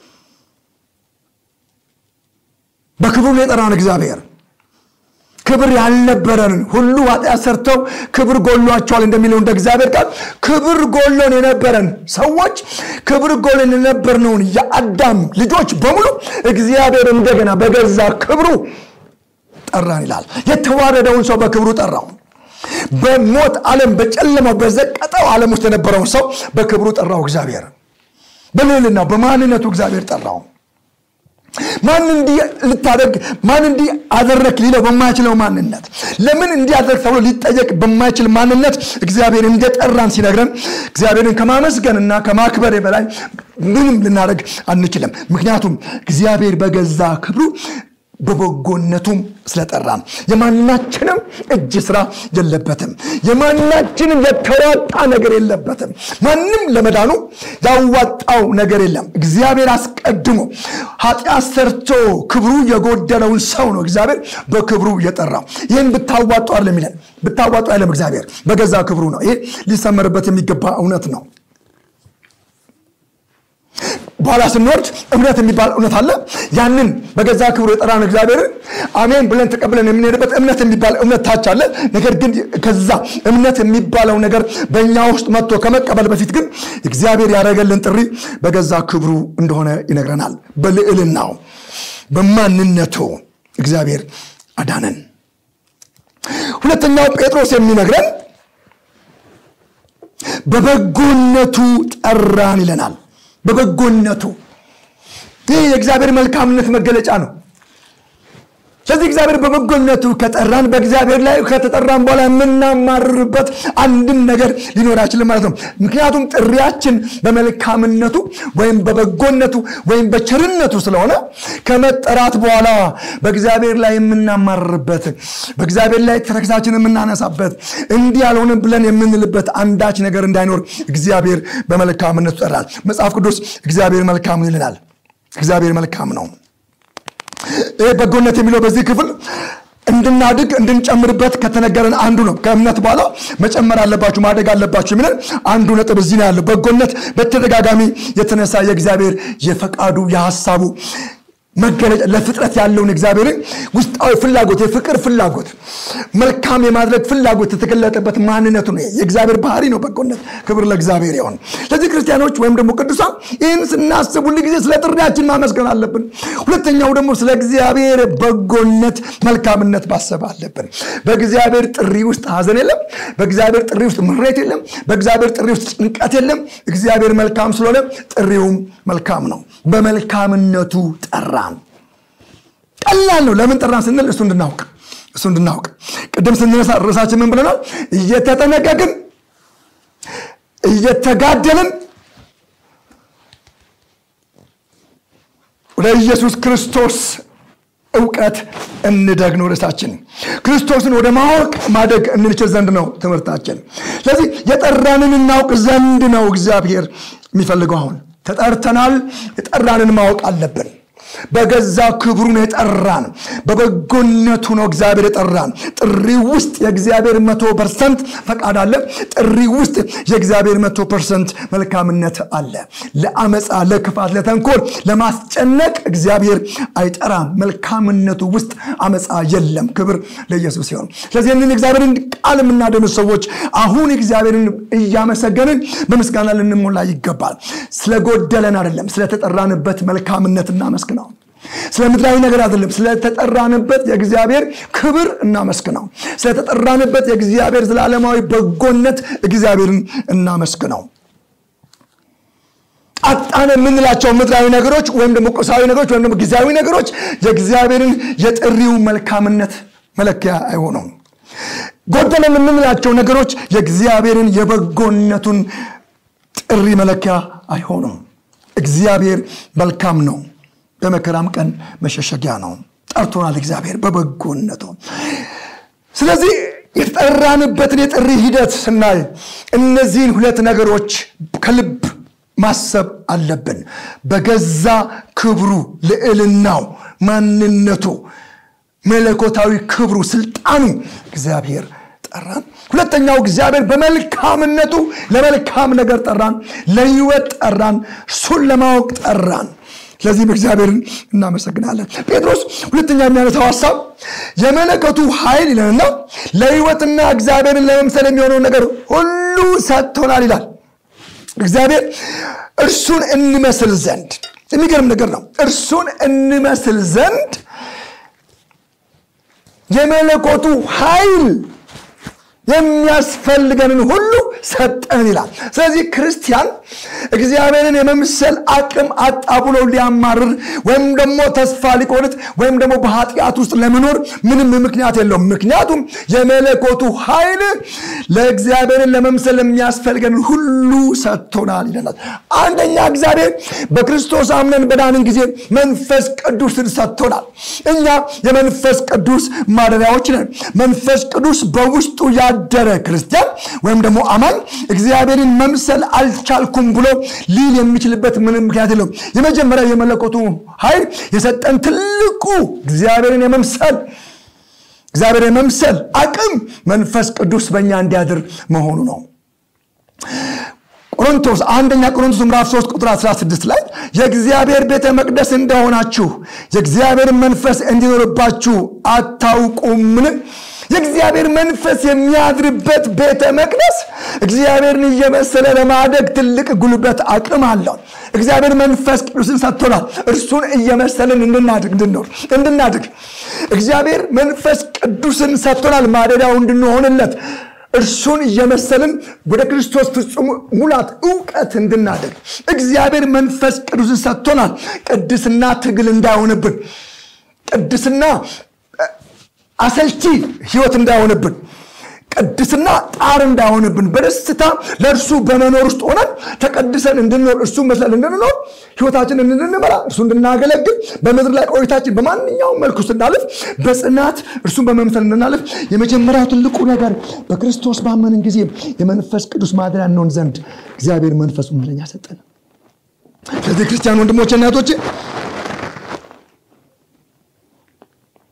በክብሩ ነው የጠራን እግዚአብሔር ክብር ያልነበረንን ሁሉ ኃጢአት ሰርተው ክብር ጎሏቸዋል እንደሚለው እንደ እግዚአብሔር ቃል ክብር ጎሎን የነበረን ሰዎች ክብር ጎሎን የነበርነውን የአዳም ልጆች በሙሉ እግዚአብሔር እንደገና በገዛ ክብሩ ጠራን ይላል። የተዋረደውን ሰው በክብሩ ጠራው። በሞት ዓለም በጨለማው በዘቀጠው ዓለም ውስጥ የነበረውን ሰው በክብሩ ጠራው እግዚአብሔር። በልዕልናው በማንነቱ እግዚአብሔር ጠራው። ማን እንዲህ ልታደርግ ማን እንዲህ አደረክ ሊለው በማይችለው ማንነት ለምን እንዲህ አደረግ ተብሎ ሊጠየቅ በማይችል ማንነት እግዚአብሔር እንደጠራን ሲነግረን እግዚአብሔርን ከማመስገንና ከማክበር በላይ ምንም ልናደርግ አንችልም። ምክንያቱም እግዚአብሔር በገዛ ክብሩ በበጎነቱም ስለጠራን የማናችንም እጅ ስራ የለበትም። የማናችንም የተዋጣ ነገር የለበትም። ማንም ለመዳኑ ያዋጣው ነገር የለም። እግዚአብሔር አስቀድሞ ኃጢአት ሰርቶ ክብሩ የጎደለውን ሰው ነው እግዚአብሔር በክብሩ የጠራው። ይህን ብታዋጡ አይደለም ይለን፣ ብታዋጡ አይደለም እግዚአብሔር በገዛ ክብሩ ነው። ይሄ ሊሰመርበት የሚገባ እውነት ነው። በኋላ ስንወርድ እምነት የሚባል እውነት አለ። ያንን በገዛ ክብሩ የጠራን እግዚአብሔርን አሜን ብለን ተቀብለን የምንሄድበት እምነት የሚባል እውነት ታች አለ። ነገር ግን ከዛ እምነት የሚባለው ነገር በእኛ ውስጥ መጥቶ ከመቀበል በፊት ግን እግዚአብሔር ያደረገልን ጥሪ በገዛ ክብሩ እንደሆነ ይነግረናል። በልዕልናው በማንነቱ እግዚአብሔር አዳነን። ሁለተኛው ጴጥሮስ የሚነግረን በበጎነቱ ጠራን ይለናል። በበጎነቱ ይህ የእግዚአብሔር መልካምነት መገለጫ ነው። ስለዚህ እግዚአብሔር በበጎነቱ ከጠራን በእግዚአብሔር ላይ ከተጠራን በኋላ የምናማርርበት አንድም ነገር ሊኖር አይችልም ማለት ነው። ምክንያቱም ጥሪያችን በመልካምነቱ ወይም በበጎነቱ ወይም በቸርነቱ ስለሆነ ከመጠራት በኋላ በእግዚአብሔር ላይ የምናማርርበት በእግዚአብሔር ላይ ተረክሳችን የምናነሳበት እንዲህ ያልሆነ ብለን የምንልበት አንዳች ነገር እንዳይኖር እግዚአብሔር በመልካምነቱ ጠራል። መጽሐፍ ቅዱስ እግዚአብሔር መልካም ይልናል። እግዚአብሔር መልካም ነው። ይህ በጎነት የሚለው በዚህ ክፍል እንድናድግ እንድንጨምርበት ከተነገረን አንዱ ነው። ከእምነት በኋላ መጨመር አለባችሁ ማደግ አለባችሁ የሚለን አንዱ ነጥብ እዚህ ነው ያለው። በጎነት በተደጋጋሚ የተነሳ የእግዚአብሔር የፈቃዱ የሀሳቡ መገለጫ ለፍጥረት ያለውን እግዚአብሔርን ውስጣዊ ፍላጎት የፍቅር ፍላጎት መልካም የማድረግ ፍላጎት የተገለጠበት ማንነቱ ነው። የእግዚአብሔር ባህሪ ነው በጎነት። ክብር ለእግዚአብሔር ይሁን። ስለዚህ ክርስቲያኖች ወይም ደግሞ ቅዱሳን ይህን ስናስብ ሁል ጊዜ ስለ ጥሪያችን ማመስገን አለብን። ሁለተኛው ደግሞ ስለ እግዚአብሔር በጎነት መልካምነት ማሰብ አለብን። በእግዚአብሔር ጥሪ ውስጥ ሀዘን የለም። በእግዚአብሔር ጥሪ ውስጥ ምሬት የለም። በእግዚአብሔር ጥሪ ውስጥ ጭንቀት የለም። እግዚአብሔር መልካም ስለሆነ ጥሪውም መልካም ነው። በመልካምነቱ ጠራን። ቀላል ነው። ለምን ጠራን ስንል እሱ እንድናውቅ እሱ እንድናውቅ ቅድም ስንነሳ ርዕሳችን ምን ብለናል? እየተጠነቀቅን እየተጋደልን ወደ ኢየሱስ ክርስቶስ እውቀት እንደግ ነው ርዕሳችን። ክርስቶስን ወደ ማወቅ ማደግ እንችል ዘንድ ነው ትምህርታችን። ስለዚህ የጠራንን እናውቅ ዘንድ ነው እግዚአብሔር የሚፈልገው። አሁን ተጠርተናል። የጠራንን ማወቅ አለብን። በገዛ ክብሩ ነው የጠራን። በበጎነቱ ነው እግዚአብሔር የጠራን። ጥሪ ውስጥ የእግዚአብሔር መቶ ፐርሰንት ፈቃድ አለ። ጥሪ ውስጥ የእግዚአብሔር መቶ ፐርሰንት መልካምነት አለ። ለአመፃ፣ ለክፋት፣ ለተንኮል፣ ለማስጨነቅ እግዚአብሔር አይጠራም። መልካምነቱ ውስጥ አመፃ የለም። ክብር ለኢየሱስ ሲሆን ስለዚህ ይህንን እግዚአብሔርን ቃል የምናደምጥ ሰዎች አሁን እግዚአብሔርን እያመሰገንን በምስጋና ልንሞላ ይገባል። ስለጎደለን አይደለም፣ ስለተጠራንበት መልካምነት እናመስግነው። ስለ ምድራዊ ነገር አይደለም፣ ስለተጠራንበት የእግዚአብሔር ክብር እናመስግነው። ስለተጠራንበት የእግዚአብሔር ዘላለማዊ በጎነት እግዚአብሔርን እናመስግነው። አጣን የምንላቸው ምድራዊ ነገሮች ወይም ደግሞ ቁሳዊ ነገሮች ወይም ደግሞ ጊዜያዊ ነገሮች የእግዚአብሔርን የጥሪው መልካምነት መለኪያ አይሆኑም። ጎደለን የምንላቸው ነገሮች የእግዚአብሔርን የበጎነቱን ጥሪ መለኪያ አይሆኑም። እግዚአብሔር መልካም ነው። በመከራም ቀን መሸሸጊያ ነው። ጠርቶናል እግዚአብሔር በበጎነቱ። ስለዚህ የተጠራንበትን የጥሪ ሂደት ስናይ እነዚህን ሁለት ነገሮች ከልብ ማሰብ አለብን። በገዛ ክብሩ፣ ልዕልናው፣ ማንነቱ፣ መለኮታዊ ክብሩ፣ ስልጣኑ እግዚአብሔር ጠራን። ሁለተኛው እግዚአብሔር በመልካምነቱ ለመልካም ነገር ጠራን፣ ለህይወት ጠራን፣ እሱን ለማወቅ ጠራን። ስለዚህም እግዚአብሔርን እናመሰግናለን። ጴጥሮስ ሁለተኛ የሚያነሳው ሀሳብ የመለከቱ ኃይል ይለንና ለህይወትና እግዚአብሔርን ለመምሰል የሚሆነውን ነገር ሁሉ ሰጥቶናል ይላል። እግዚአብሔር እርሱን እንመስል ዘንድ የሚገርም ነገር ነው። እርሱን እንመስል ዘንድ የመለኮቱ ኃይል የሚያስፈልገንን ሁሉ ሰጠን ይላል። ስለዚህ ክርስቲያን እግዚአብሔርን የመምሰል አቅም አጣ ብሎ ሊያማርር ወይም ደግሞ ተስፋ ሊቆርጥ ወይም ደግሞ በኃጢአት ውስጥ ለመኖር ምንም ምክንያት የለውም። ምክንያቱም የመለኮቱ ኃይል ለእግዚአብሔርን ለመምሰል የሚያስፈልገንን ሁሉ ሰጥቶናል ይለናል። አንደኛ እግዚአብሔር በክርስቶስ አምነን በዳንን ጊዜ መንፈስ ቅዱስን ሰጥቶናል። እኛ የመንፈስ ቅዱስ ማደሪያዎች ነን። መንፈስ ቅዱስ በውስጡ ያደረ ክርስቲያን ወይም ደግሞ አማኝ እግዚአብሔርን መምሰል አልቻልኩም ብሎ ሊል የሚችልበት ምንም ምክንያት የለውም። የመጀመሪያ የመለኮቱ ኃይል የሰጠን ትልቁ እግዚአብሔርን የመምሰል እግዚአብሔር የመምሰል አቅም መንፈስ ቅዱስ በእኛ እንዲያድር መሆኑ ነው። ቆሮንቶስ አንደኛ ቆሮንቶስ ምዕራፍ 3 ቁጥር 16 ላይ የእግዚአብሔር ቤተ መቅደስ እንደሆናችሁ የእግዚአብሔር መንፈስ እንዲኖርባችሁ አታውቁምን? የእግዚአብሔር መንፈስ የሚያድርበት ቤተ መቅደስ እግዚአብሔርን እየመሰለ ለማደግ ትልቅ ጉልበት አቅም አለው። እግዚአብሔር መንፈስ ቅዱስን ሰጥቶናል። እርሱን እየመሰልን እንድናድግ እንድንኖር እንድናድግ እግዚአብሔር መንፈስ ቅዱስን ሰጥቶናል፣ ማደሪያው እንድንሆንለት እርሱን እየመሰልን ወደ ክርስቶስ ፍጹም ሙላት እውቀት እንድናደግ እግዚአብሔር መንፈስ ቅዱስን ሰጥቶናል። ቅድስና ትግል እንዳይሆንብን ቅድስና አሰልቺ ህይወት እንዳይሆንብን ቅድስና ጣር እንዳይሆንብን በደስታ ለእርሱ በመኖር ውስጥ ሆነን ተቀድሰን እንድንኖር እርሱ መስለን እንድንኖር ህይወታችን እንድንመራ እርሱ እንድናገለግል በምድር ላይ ቆይታችን በማንኛውም መልኩ ስናልፍ በጽናት እርሱን በመምሰል እንድናልፍ የመጀመሪያው ትልቁ ነገር በክርስቶስ ባመንን ጊዜ የመንፈስ ቅዱስ ማደሪያ እንሆን ዘንድ እግዚአብሔር መንፈሱን ለኛ ሰጠን። ስለዚህ ክርስቲያን ወንድሞቼ እና እህቶቼ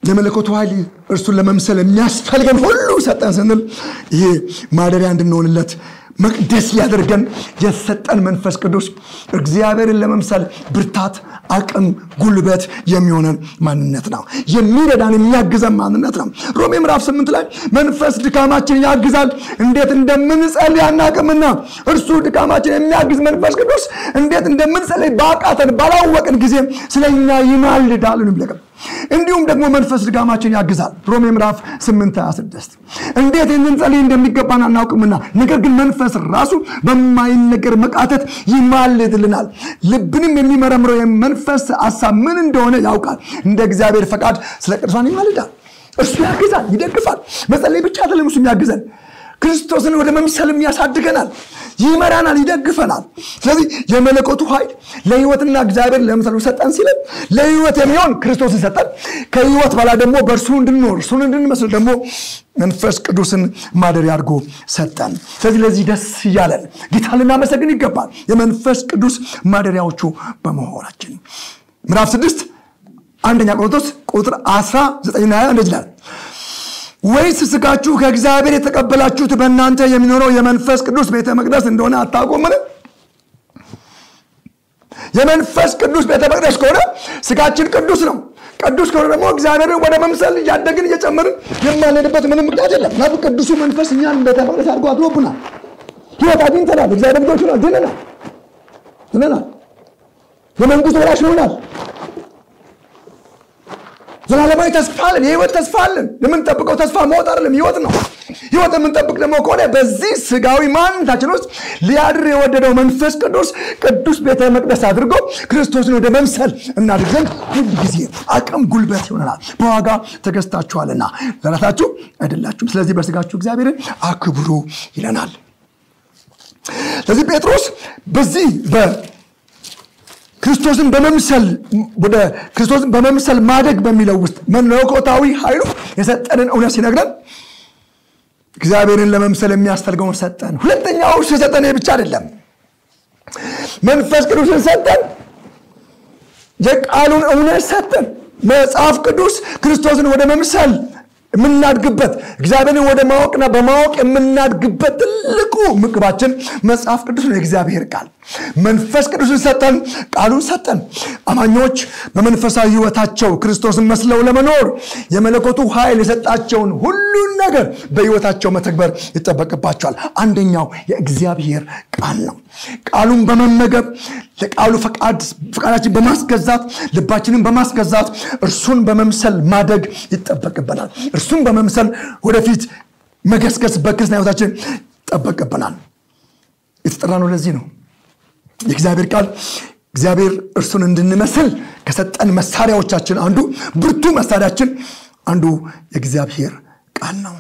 የመለኮቱ ኃይል እርሱን ለመምሰል የሚያስፈልገን ሁሉ ሰጠን ስንል ይሄ ማደሪያ እንድንሆንለት መቅደስ ሊያደርገን የሰጠን መንፈስ ቅዱስ እግዚአብሔርን ለመምሰል ብርታት፣ አቅም፣ ጉልበት የሚሆነን ማንነት ነው። የሚረዳን የሚያግዘን ማንነት ነው። ሮሜ ምዕራፍ ስምንት ላይ መንፈስ ድካማችን ያግዛል፣ እንዴት እንደምንጸልይ አናቅምና እርሱ ድካማችን የሚያግዝ መንፈስ ቅዱስ እንዴት እንደምንጸልይ ባቃተን ባላወቅን ጊዜ ስለኛ ይማልዳል ነው የሚለቀም እንዲሁም ደግሞ መንፈስ ድጋማችን ያግዛል። ሮሜ ምዕራፍ 8 26 እንዴት እንጸልይ እንደሚገባን አናውቅምና ነገር ግን መንፈስ ራሱ በማይነገር መቃተት ይማልድልናል። ልብንም የሚመረምረው የመንፈስ ሀሳብ ምን እንደሆነ ያውቃል። እንደ እግዚአብሔር ፈቃድ ስለ ቅዱሳን ይማልዳል። እርሱ ያግዛል፣ ይደግፋል። መጸለይ ብቻ አይደለም እሱ የሚያግዘን ክርስቶስን ወደ መምሰልም ያሳድገናል፣ ይመራናል፣ ይደግፈናል። ስለዚህ የመለኮቱ ኃይል ለህይወትና እግዚአብሔር ለምሳሌ ሰጠን ሲለን ለህይወት የሚሆን ክርስቶስን ሰጠን። ከህይወት በኋላ ደግሞ በእርሱ እንድንኖር እርሱን እንድንመስል ደግሞ መንፈስ ቅዱስን ማደሪያ አድርጎ ሰጠን። ስለዚህ ለዚህ ደስ እያለን ጌታ ልናመሰግን ይገባል፣ የመንፈስ ቅዱስ ማደሪያዎቹ በመሆናችን። ምዕራፍ ስድስት አንደኛ ቆሮንቶስ ቁጥር 19 ና እንደዚህ ይላል ወይስ ስጋችሁ ከእግዚአብሔር የተቀበላችሁት በእናንተ የሚኖረው የመንፈስ ቅዱስ ቤተ መቅደስ እንደሆነ አታውቁምን? የመንፈስ ቅዱስ ቤተ መቅደስ ከሆነ ስጋችን ቅዱስ ነው። ቅዱስ ከሆነ ደግሞ እግዚአብሔርን ወደ መምሰል እያደግን እየጨመርን የማንሄድበት ምንም ምክንያት የለም። ምክንያቱም ቅዱሱ መንፈስ እኛን ቤተ መቅደስ አድርጎ አድሮብናል። ህይወት አግኝተናል። እግዚአብሔር ልጆች ሆናል። ድነናል፣ ድነናል። የመንግስት ወራሽ ሆናል። ዘላለማዊ ተስፋ አለን። የህይወት ተስፋ አለን። የምንጠብቀው ተስፋ ሞት አይደለም፣ ህይወት ነው። ህይወት የምንጠብቅ ደግሞ ከሆነ በዚህ ስጋዊ ማንነታችን ውስጥ ሊያድር የወደደው መንፈስ ቅዱስ ቅዱስ ቤተ መቅደስ አድርጎ ክርስቶስን ወደ መምሰል እናድርግ ዘንድ ሁል ጊዜ አቅም፣ ጉልበት ይሆነናል። በዋጋ ተገዝታችኋልና ለራሳችሁ አይደላችሁም። ስለዚህ በስጋችሁ እግዚአብሔርን አክብሩ ይለናል። ስለዚህ ጴጥሮስ በዚህ ክርስቶስን በመምሰል ወደ ክርስቶስን በመምሰል ማደግ በሚለው ውስጥ መለኮታዊ ኃይሉ የሰጠንን እውነት ሲነግረን እግዚአብሔርን ለመምሰል የሚያስፈልገውን ሰጠን። ሁለተኛው እርሱ የሰጠን ብቻ አይደለም፣ መንፈስ ቅዱስን ሰጠን፣ የቃሉን እውነት ሰጠን። መጽሐፍ ቅዱስ ክርስቶስን ወደ መምሰል የምናድግበት እግዚአብሔርን ወደ ማወቅና በማወቅ የምናድግበት ትልቁ ምግባችን መጽሐፍ ቅዱስ ነው፣ የእግዚአብሔር ቃል። መንፈስ ቅዱስን ሰጠን፣ ቃሉን ሰጠን። አማኞች በመንፈሳዊ ሕይወታቸው ክርስቶስን መስለው ለመኖር የመለኮቱ ኃይል የሰጣቸውን ሁሉን ነገር በሕይወታቸው መተግበር ይጠበቅባቸዋል። አንደኛው የእግዚአብሔር ቃል ነው። ቃሉን በመመገብ ለቃሉ ፈቃዳችን በማስገዛት ልባችንን በማስገዛት እርሱን በመምሰል ማደግ ይጠበቅብናል። እርሱን በመምሰል ወደፊት መገስገስ በክርስትና ሕይወታችን ይጠበቅብናል። የተጠራ ነው። ለዚህ ነው የእግዚአብሔር ቃል እግዚአብሔር እርሱን እንድንመስል ከሰጠን መሳሪያዎቻችን አንዱ ብርቱ መሳሪያችን አንዱ የእግዚአብሔር ቃል ነው።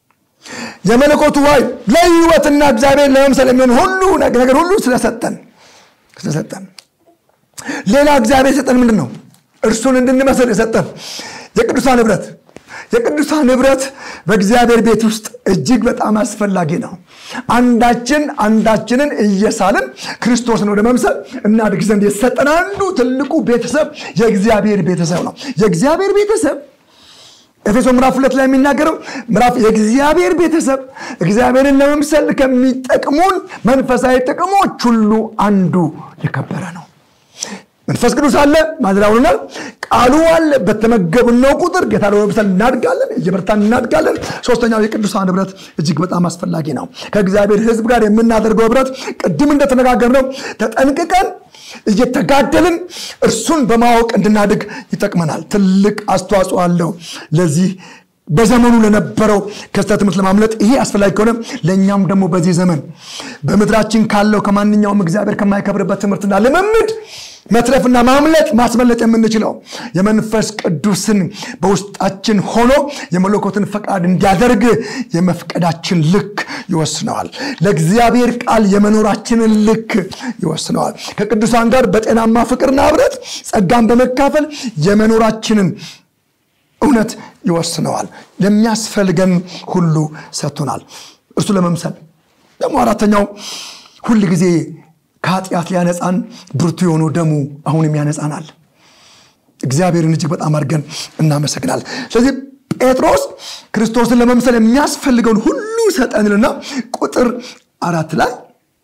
የመለኮቱ ኃይል ለህይወትና እግዚአብሔር ለመምሰል የሚሆን ሁሉ ነገር ሁሉ ስለሰጠን ስለሰጠን ሌላ እግዚአብሔር የሰጠን ምንድን ነው? እርሱን እንድንመስል የሰጠን የቅዱሳን ህብረት የቅዱሳን ህብረት በእግዚአብሔር ቤት ውስጥ እጅግ በጣም አስፈላጊ ነው። አንዳችን አንዳችንን እየሳልን ክርስቶስን ወደ መምሰል እናድግ ዘንድ የተሰጠን አንዱ ትልቁ ቤተሰብ የእግዚአብሔር ቤተሰብ ነው። የእግዚአብሔር ቤተሰብ ኤፌሶ ምዕራፍ ሁለት ላይ የሚናገረው ምዕራፍ የእግዚአብሔር ቤተሰብ እግዚአብሔርን ለመምሰል ከሚጠቅሙን መንፈሳዊ ጥቅሞች ሁሉ አንዱ የከበረ ነው። መንፈስ ቅዱስ አለ ማድራውናል። ቃሉ አለ። በተመገብነው ቁጥር ጌታ ለመምሰል እናድጋለን፣ እየበረታን እናድጋለን። ሶስተኛው የቅዱሳን ህብረት እጅግ በጣም አስፈላጊ ነው። ከእግዚአብሔር ህዝብ ጋር የምናደርገው ህብረት ቅድም እንደተነጋገርነው ተጠንቅቀን እየተጋደልን እርሱን በማወቅ እንድናድግ ይጠቅመናል። ትልቅ አስተዋጽኦ አለው ለዚህ በዘመኑ ለነበረው ከስህተት ትምህርት ለማምለጥ ይሄ አስፈላጊ ከሆነ ለእኛም ደግሞ በዚህ ዘመን በምድራችን ካለው ከማንኛውም እግዚአብሔር ከማይከብርበት ትምህርትና ልምምድ መትረፍና ማምለጥ ማስመለጥ የምንችለው የመንፈስ ቅዱስን በውስጣችን ሆኖ የመለኮትን ፈቃድ እንዲያደርግ የመፍቀዳችን ልክ ይወስነዋል። ለእግዚአብሔር ቃል የመኖራችንን ልክ ይወስነዋል። ከቅዱሳን ጋር በጤናማ ፍቅርና ህብረት ጸጋን በመካፈል የመኖራችንን እውነት ይወስነዋል። ለሚያስፈልገን ሁሉ ሰጥቶናል። እርሱ ለመምሰል ደግሞ አራተኛው ሁል ጊዜ ከኃጢአት ሊያነጻን ብርቱ የሆነው ደሙ አሁንም ያነጻናል። እግዚአብሔርን እጅግ በጣም አድርገን እናመሰግናል ስለዚህ ጴጥሮስ ክርስቶስን ለመምሰል የሚያስፈልገውን ሁሉ ሰጠንልና ቁጥር አራት ላይ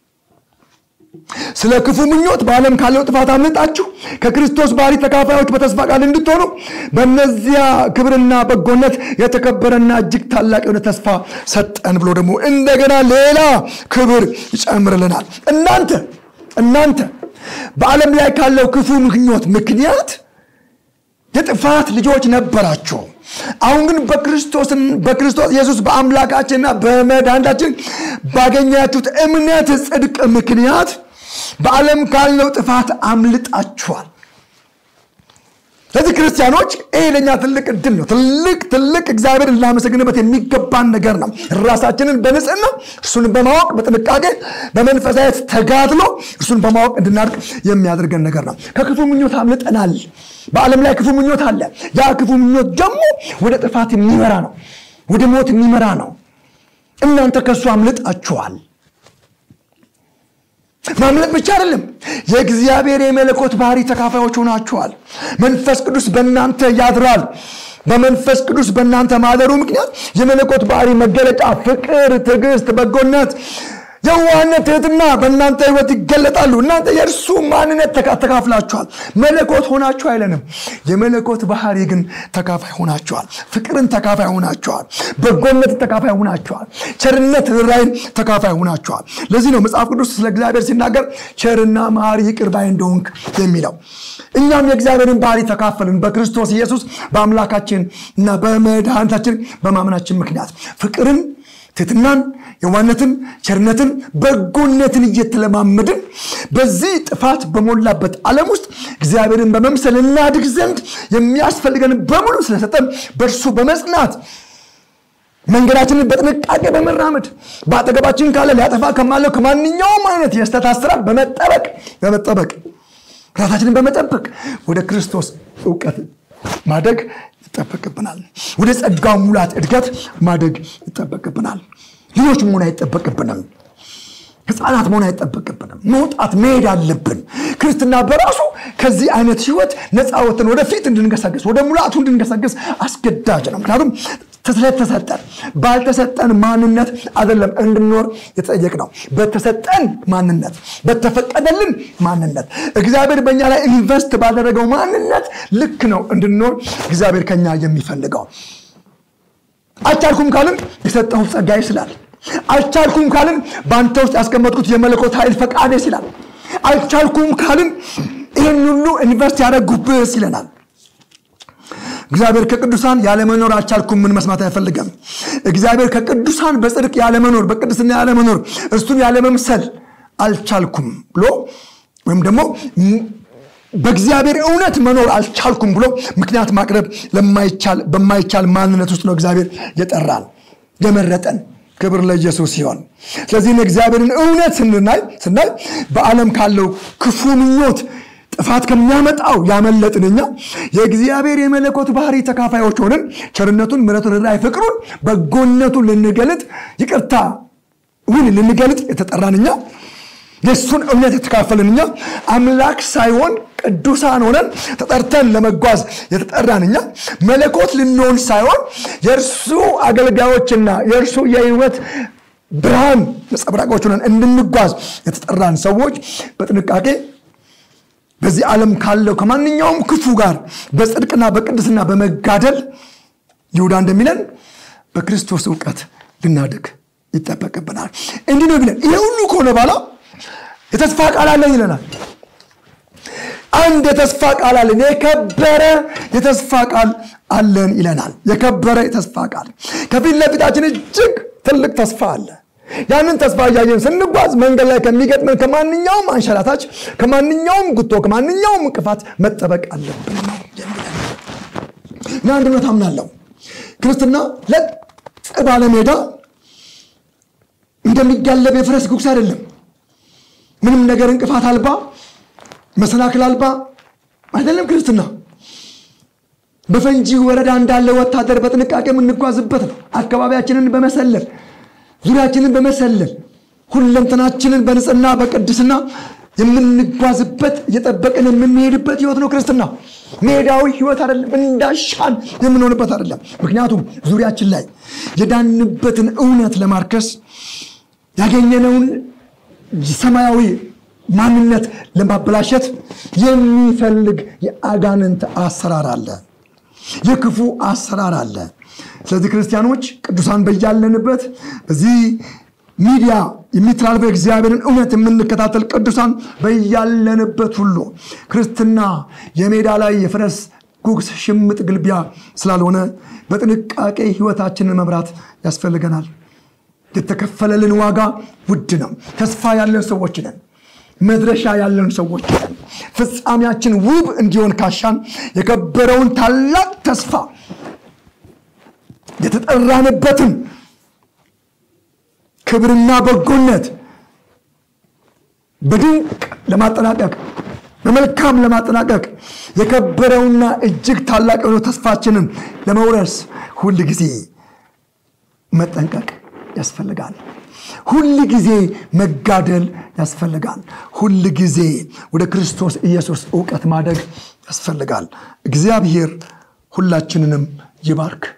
ስለ ክፉ ምኞት በዓለም ካለው ጥፋት አምልጣችሁ ከክርስቶስ ባህሪ ተካፋዮች በተስፋ ቃል እንድትሆኑ በእነዚያ ክብርና በጎነት የተከበረና እጅግ ታላቅ የሆነ ተስፋ ሰጠን ብሎ ደግሞ እንደገና ሌላ ክብር ይጨምርልናል እናንተ እናንተ በዓለም ላይ ካለው ክፉ ምኞት ምክንያት የጥፋት ልጆች ነበራቸው አሁን ግን በክርስቶስን በክርስቶስ ኢየሱስ በአምላካችንና በመድኃኒታችን ባገኛችሁት እምነት ጽድቅ ምክንያት በዓለም ካለው ጥፋት አምልጣችኋል ስለዚህ ክርስቲያኖች ይሄ ለኛ ትልቅ እድል ነው ትልቅ ትልቅ እግዚአብሔር ልናመሰግንበት የሚገባን ነገር ነው ራሳችንን በንጽህና እርሱን በማወቅ በጥንቃቄ በመንፈሳዊት ተጋድሎ እርሱን በማወቅ እንድናድቅ የሚያደርገን ነገር ነው ከክፉ ምኞት አምልጠናል በዓለም ላይ ክፉ ምኞት አለ ያ ክፉ ምኞት ደግሞ ወደ ጥፋት የሚመራ ነው ወደ ሞት የሚመራ ነው እናንተ ከእሱ አምልጣችኋል ማምለጥ ብቻ አይደለም የእግዚአብሔር የመለኮት ባህሪ ተካፋዮች ሆናችኋል መንፈስ ቅዱስ በእናንተ ያድራል በመንፈስ ቅዱስ በእናንተ ማደሩ ምክንያት የመለኮት ባህሪ መገለጫ ፍቅር ትዕግስት በጎነት የዋህነት ትህትና በእናንተ ህይወት ይገለጣሉ እናንተ የእርሱ ማንነት ተካፍላችኋል መለኮት ሆናችሁ አይለንም የመለኮት ባህሪ ግን ተካፋይ ሆናችኋል ፍቅርን ተካፋይ ሆናችኋል በጎነት ተካፋይ ሆናችኋል ቸርነት ራይን ተካፋይ ሆናችኋል ለዚህ ነው መጽሐፍ ቅዱስ ስለ እግዚአብሔር ሲናገር ቸርና መሐሪ ይቅር ባይ እንደሆንክ የሚለው እኛም የእግዚአብሔርን ባህሪ ተካፈልን በክርስቶስ ኢየሱስ በአምላካችን እና በመድኃኒታችን በማመናችን ምክንያት ፍቅርን ትትናን የዋነትን ቸርነትን በጎነትን እየተለማመድን በዚህ ጥፋት በሞላበት ዓለም ውስጥ እግዚአብሔርን በመምሰል እናድግ ዘንድ የሚያስፈልገን በሙሉ ስለሰጠን በእርሱ በመጽናት መንገዳችንን በጥንቃቄ በመራመድ በአጠገባችን ካለ ሊያጠፋ ከማለው ከማንኛውም አይነት የስተት አሰራር በመጠበቅ በመጠበቅ ራሳችንን በመጠበቅ ወደ ክርስቶስ እውቀት ማደግ ይጠበቅብናል ወደ ጸጋው ሙላት እድገት ማደግ ይጠበቅብናል ልጆች መሆን አይጠበቅብንም ህፃናት መሆን አይጠበቅብንም መውጣት መሄድ አለብን ክርስትና በራሱ ከዚህ አይነት ህይወት ነፃ ወጥተን ወደፊት እንድንገሰግስ ወደ ሙላቱ እንድንገሰግስ አስገዳጅ ነው ምክንያቱም ስለተሰጠን ባልተሰጠን ማንነት አይደለም እንድኖር የተጠየቅ ነው በተሰጠን ማንነት በተፈቀደልን ማንነት እግዚአብሔር በእኛ ላይ ኢንቨስት ባደረገው ማንነት ልክ ነው እንድንኖር እግዚአብሔር ከኛ የሚፈልገው አልቻልኩም ካልን የሰጠሁ ጸጋ ይስላል አልቻልኩም ካልን በአንተ ውስጥ ያስቀመጥኩት የመለኮት ኃይል ፈቃዴ ይላል አልቻልኩም ካልን ይህን ሁሉ ኢንቨስት ያደረጉብህ ይለናል እግዚአብሔር ከቅዱሳን ያለመኖር አልቻልኩም ምን መስማት አይፈልገም እግዚአብሔር ከቅዱሳን በጽድቅ ያለመኖር በቅድስና ያለመኖር እሱን ያለመምሰል አልቻልኩም ብሎ ወይም ደግሞ በእግዚአብሔር እውነት መኖር አልቻልኩም ብሎ ምክንያት ማቅረብ በማይቻል ማንነት ውስጥ ነው እግዚአብሔር የጠራን የመረጠን ክብር ለኢየሱስ ሲሆን ስለዚህ እግዚአብሔርን እውነት ስናይ ስናይ በዓለም ካለው ክፉ ምኞት ጥፋት ከሚያመጣው ያመለጥን እኛ የእግዚአብሔር የመለኮት ባህሪ ተካፋዮች ሆንን ቸርነቱን ምረቱን ራይ ፍቅሩን በጎነቱን ልንገልጥ ይቅርታ ውን ልንገልጥ የተጠራን እኛ የእሱን እምነት የተካፈልን እኛ አምላክ ሳይሆን ቅዱሳን ሆነን ተጠርተን ለመጓዝ የተጠራን እኛ መለኮት ልንሆን ሳይሆን የእርሱ አገልጋዮችና የእርሱ የህይወት ብርሃን ነጸብራቆች ሆነን እንድንጓዝ የተጠራን ሰዎች በጥንቃቄ በዚህ ዓለም ካለው ከማንኛውም ክፉ ጋር በጽድቅና በቅድስና በመጋደል ይሁዳ እንደሚለን በክርስቶስ እውቀት ልናድግ ይጠበቅብናል እንዲህ ነው ብለን ይሄ ሁሉ ከሆነ በኋላ የተስፋ ቃል አለን ይለናል አንድ የተስፋ ቃል አለን የከበረ የተስፋ ቃል አለን ይለናል የከበረ የተስፋ ቃል ከፊት ለፊታችን እጅግ ትልቅ ተስፋ አለ ያንን ተስፋ እያየን ስንጓዝ መንገድ ላይ ከሚገጥመን ከማንኛውም አንሸራታች ከማንኛውም ጉቶ ከማንኛውም እንቅፋት መጠበቅ አለብን ነው የሚለን እና አንድነት አምናለሁ ክርስትና ለጥ ባለ ሜዳ እንደሚጋለብ የፈረስ ጉግስ አይደለም ምንም ነገር እንቅፋት አልባ መሰናክል አልባ አይደለም ክርስትና በፈንጂ ወረዳ እንዳለ ወታደር በጥንቃቄ የምንጓዝበት ነው አካባቢያችንን በመሰለል ዙሪያችንን በመሰለል ሁለንተናችንን በንጽህና በቅድስና የምንጓዝበት እየጠበቅን የምንሄድበት ህይወት ነው ክርስትና። ሜዳዊ ህይወት አይደለም። እንዳሻን የምንሆንበት አይደለም። ምክንያቱም ዙሪያችን ላይ የዳንበትን እውነት ለማርከስ ያገኘነውን ሰማያዊ ማንነት ለማበላሸት የሚፈልግ የአጋንንት አሰራር አለ፣ የክፉ አሰራር አለ። ስለዚህ ክርስቲያኖች ቅዱሳን በያለንበት በዚህ ሚዲያ የሚተላለፈው የእግዚአብሔርን እውነት የምንከታተል ቅዱሳን በያለንበት ሁሉ ክርስትና የሜዳ ላይ የፈረስ ጉግስ ሽምጥ ግልቢያ ስላልሆነ በጥንቃቄ ህይወታችንን መምራት ያስፈልገናል። የተከፈለልን ዋጋ ውድ ነው። ተስፋ ያለን ሰዎች ነን። መድረሻ ያለን ሰዎች ነን። ፍጻሜያችን ውብ እንዲሆን ካሻን የከበረውን ታላቅ ተስፋ የተጠራንበትን ክብርና በጎነት በድንቅ ለማጠናቀቅ በመልካም ለማጠናቀቅ የከበረውና እጅግ ታላቅ የሆነው ተስፋችንን ለመውረስ ሁል ጊዜ መጠንቀቅ ያስፈልጋል። ሁል ጊዜ መጋደል ያስፈልጋል። ሁል ጊዜ ወደ ክርስቶስ ኢየሱስ እውቀት ማደግ ያስፈልጋል። እግዚአብሔር ሁላችንንም ይባርክ።